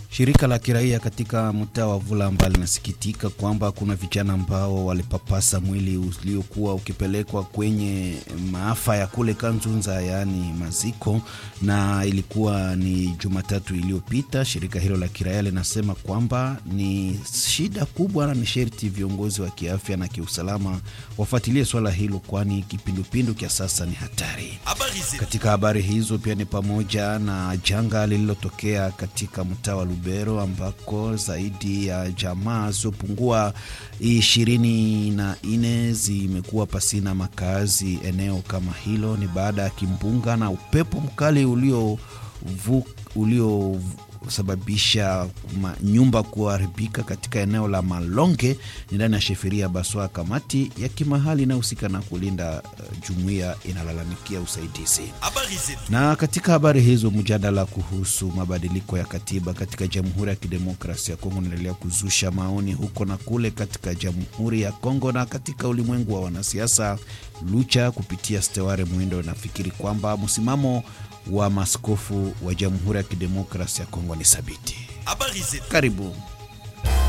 Shirika la kiraia katika mtaa wa Vulamba linasikitika kwamba kuna vijana ambao walipapasa mwili uliokuwa ukipelekwa kwenye maafa ya kule Kanzunza, yaani maziko, na ilikuwa ni Jumatatu iliyopita. Shirika hilo la kiraia linasema kwamba ni shida kubwa na ni sherti viongozi wa kiafya na kiusalama wafuatilie swala hilo, kwani kipindupindu kia sasa ni hatari. Katika habari hizo pia ni pamoja na janga lililotokea katika mtaa wa Lubero ambako zaidi ya jamaa zilizopungua ishirini na nne zimekuwa pasina makazi. Eneo kama hilo ni baada ya kimbunga na upepo mkali ulio ulio sababisha nyumba kuharibika katika eneo la Malonge ni ndani ya sheferia Baswa. Kamati ya kimahali inayohusika na kulinda uh, jumuiya inalalamikia usaidizi. Na katika habari hizo, mjadala kuhusu mabadiliko ya katiba katika Jamhuri ya Kidemokrasia ya Kongo unaendelea kuzusha maoni huko na kule katika Jamhuri ya Kongo na katika ulimwengu wa wanasiasa. Lucha kupitia Steware Mwindo nafikiri kwamba msimamo wa maskofu wa Jamhuri ya Kidemokrasia ya Kongo ni thabiti. Karibu.